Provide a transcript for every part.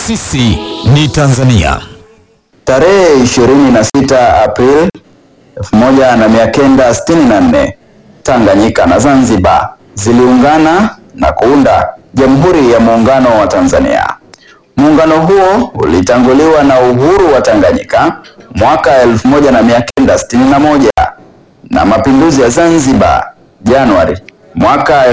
Sisi ni Tanzania. Tarehe 26 Aprili 1964 Tanganyika na Zanzibar ziliungana na kuunda Jamhuri ya Muungano wa Tanzania. Muungano huo ulitanguliwa na uhuru wa Tanganyika mwaka 1961 na mapinduzi ya Zanzibar Januari mwaka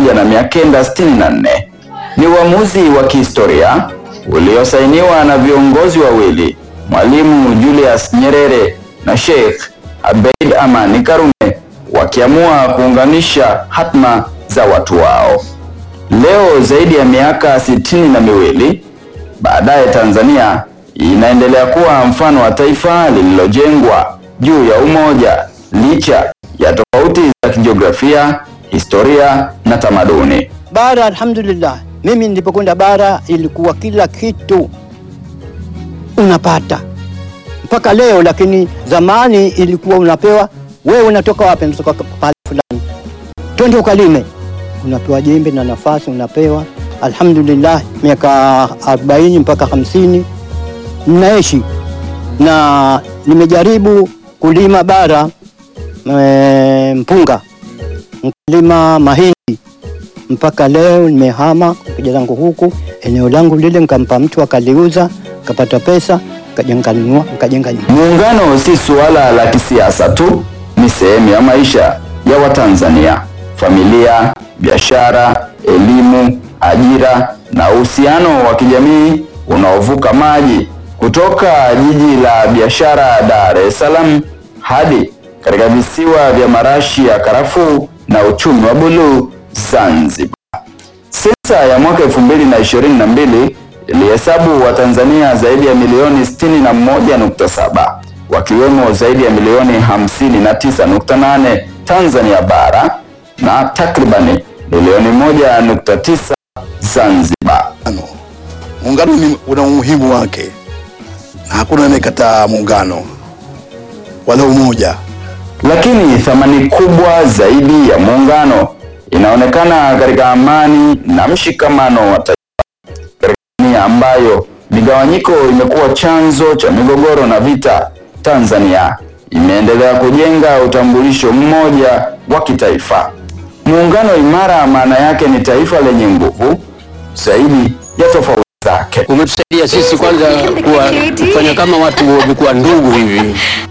1964. Ni uamuzi wa kihistoria uliosainiwa na viongozi wawili, Mwalimu Julius Nyerere na Sheikh Abeid Amani Karume, wakiamua kuunganisha hatma za watu wao. Leo zaidi ya miaka sitini na miwili baadaye, Tanzania inaendelea kuwa mfano wa taifa lililojengwa juu ya umoja licha ya tofauti za kijiografia, historia na tamaduni. Bara, alhamdulillah, mimi nilipokwenda bara ilikuwa kila kitu unapata mpaka leo, lakini zamani ilikuwa unapewa wewe, unatoka wapi? Natoka pale fulani, twende ukalime, unapewa jembe na nafasi unapewa. Alhamdulillah, miaka 40 mpaka 50 ninaishi na nimejaribu kulima bara e, mpunga nkalima mahindi mpaka leo nimehama kuja zangu huku eneo langu lile, nikampa mtu akaliuza, kapata pesa, kaja nkanunua, nkajenga nyumba. Muungano si suala la kisiasa tu, ni sehemu ya maisha ya Watanzania: familia, biashara, elimu, ajira na uhusiano wa kijamii unaovuka maji kutoka jiji la biashara Dar es Salaam hadi katika visiwa vya marashi ya karafuu na uchumi wa buluu Zanzibar. Sensa ya mwaka 2022 ilihesabu Watanzania zaidi ya milioni 61.7 wakiwemo zaidi ya milioni 59.8 Tanzania bara na takribani milioni 1.9 Zanzibar. Muungano ni una umuhimu wake na hakuna anayekataa muungano wala umoja. Lakini thamani kubwa zaidi ya muungano inaonekana katika amani na mshikamano wa taifa. Katika dunia ambayo migawanyiko imekuwa chanzo cha migogoro na vita, Tanzania imeendelea kujenga utambulisho mmoja wa kitaifa. Muungano imara maana yake ni taifa lenye nguvu zaidi ya tofauti zake. umetusaidia sisi kwanza kuwa kufanya kama watu wamekuwa ndugu hivi,